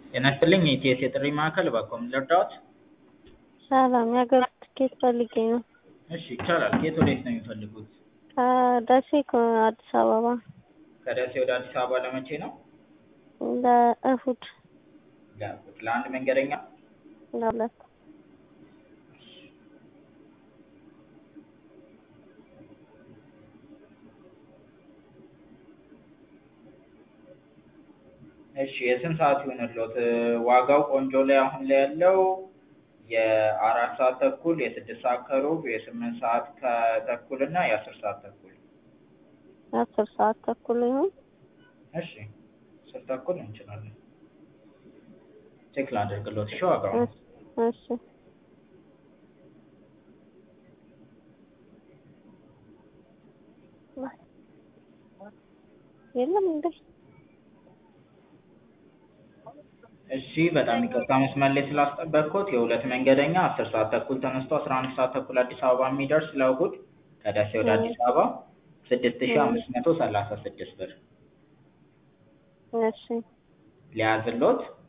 ጤና ይስጥልኝ የኢቲኤስ የጥሪ ማዕከል በአኮም ልርዳዎት? ሰላም የሀገር ውስጥ ትኬት ፈልጌ ነው። እሺ ይቻላል። ከየት ወዴት ነው የሚፈልጉት? ከደሴ ከአዲስ አበባ ከደሴ ወደ አዲስ አበባ ለመቼ ነው? ለእሁድ ለእሁድ ለአንድ መንገደኛ? ለሁለት እሺ የስንት ሰዓት ይሁንልዎት? ዋጋው ቆንጆ ላይ አሁን ላይ ያለው የአራት ሰዓት ተኩል የስድስት ሰዓት ከሩብ የስምንት ሰዓት ከተኩል እና የአስር ሰዓት ተኩል የአስር ሰዓት ተኩል ይሁን። እሺ አስር ተኩል እንችላለን። ቼክ ላድርግልዎት እሺ ዋጋውን እሺ የለም እንዴ? እሺ በጣም ይቅርታ መስመር ላይ ስላስጠበቅኩት የሁለት መንገደኛ አስር ሰዓት ተኩል ተነስቶ አስራ አንድ ሰዓት ተኩል አዲስ አበባ የሚደርስ ለእሁድ ከደሴ ወደ አዲስ አበባ ስድስት ሺህ አምስት መቶ ሰላሳ ስድስት ብር እሺ ሊያዝልዎት?